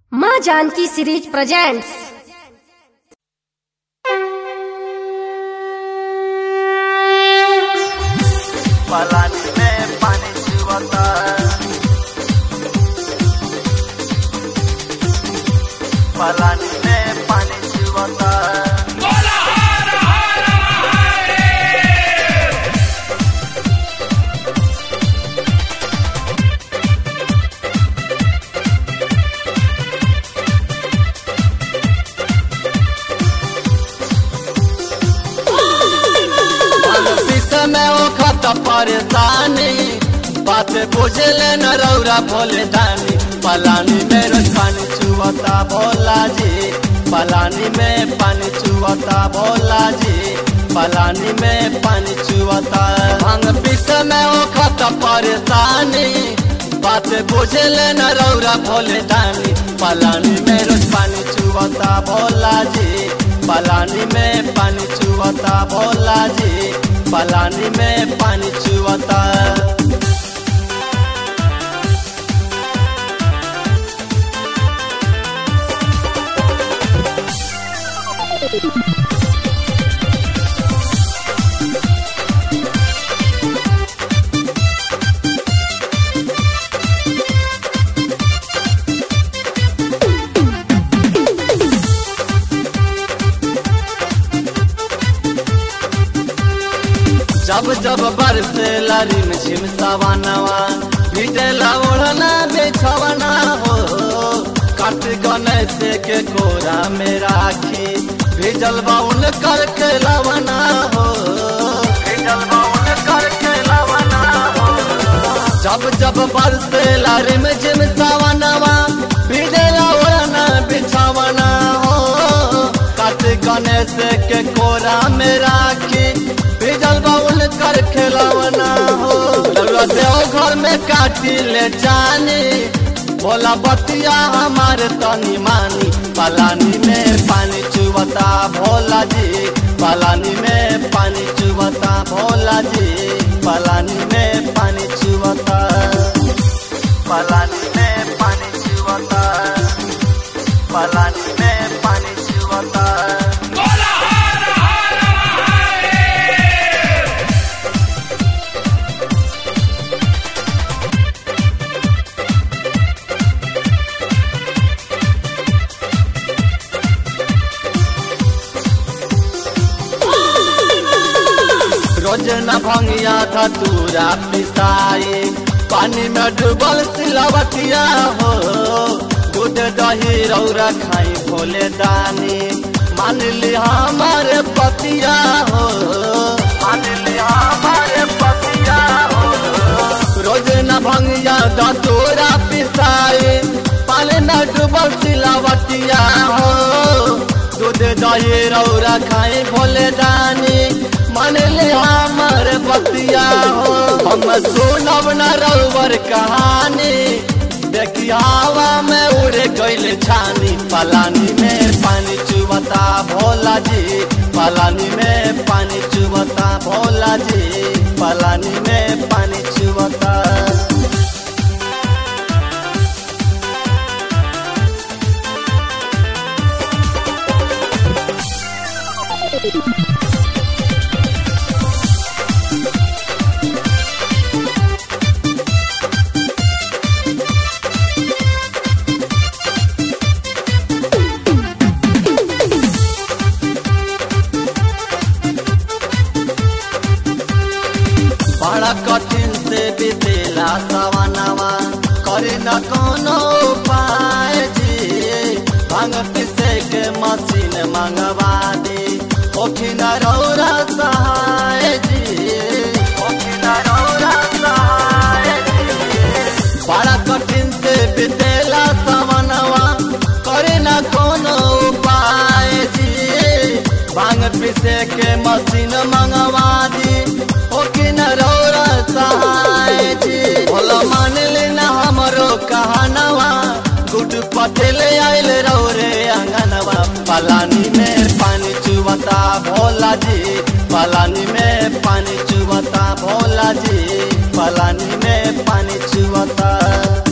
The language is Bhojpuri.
माँ जानकी सीरीज प्रेजेंट्स पलानी में पानी चुवता पलानी में पानी चुवता पीछे में ओखत परेशानी बात बुझले न रौरा भोले दानी पलानी में रोज पानी चुवता भोला जी पलानी में पानी चुवता भोला जी पलानी में पानी चुवता भांग पीछे में ओखत परेशानी बात बुझले न रौरा भोले दानी पलानी में रोज पानी चुवता भोला जी पलानी में पानी चुवता भोला जी पलानी में पानी चुवता जब जब बरसे लारी में झिमसावा नवा भीटेला ओढ़ना बेछवना हो काट गणेश के कोरा में राखी भेजल बाउन करके लवना हो भेजल बाउन करके लवना हो जब जब बरसे लारी में झिमसावा नवा भीटेला ओढ़ना बिछवना हो काट गणेश के कोरा में राखी भेजल बाउल कर खेलवना हो लगा देव घर में काटी ले जानी बोला बतिया हमारे तनी मानी पलानी में पानी चुवता भोला जी पलानी में पानी चुवता भोला जी पलानी में पानी चुवता पलानी में पानी चुवता पलानी में पानी चुवता रोज न भंगिया धतूरा पिसाई पानी में डूबल सिलवटिया हो दूध दही रौरा खाई भोले दानी मान ली हमारे पतिया हो मान लिया हमारे पतिया हो रोज न भंगिया धतूरा पिसाई पानी में डूबल सिलवटिया हो दूध दही रौरा खाई भोले दानी मान ली हमारे पतिया हो हम सुनब न रउबर कहानी देखी हवा में उड़े गइल छानी पलानी में पानी चुवता भोला जी पलानी में पानी चुवता भोला जी पलानी में पानी चुवता बड़ा कठिन से बीतेला सवनवा करे न कोनो उपाय जी भांग पिसे के मशीन मंगवा दी ओखिन रौरा सहाय जी ओखिन रौरा सहाय जी। बड़ा कठिन से बीतेला सवनवा करे न कोनो उपाय जी भांग पिसे के मशीन मंगवा दी ओखिन रौरा सहाय जी भोला मान लेना हमरो कहनवा गुड पटेल आइल रौरे अंगनवा पलानी में पानी चुवता भोला जी पलानी में पानी चुवता भोला जी पलानी में पानी चुवता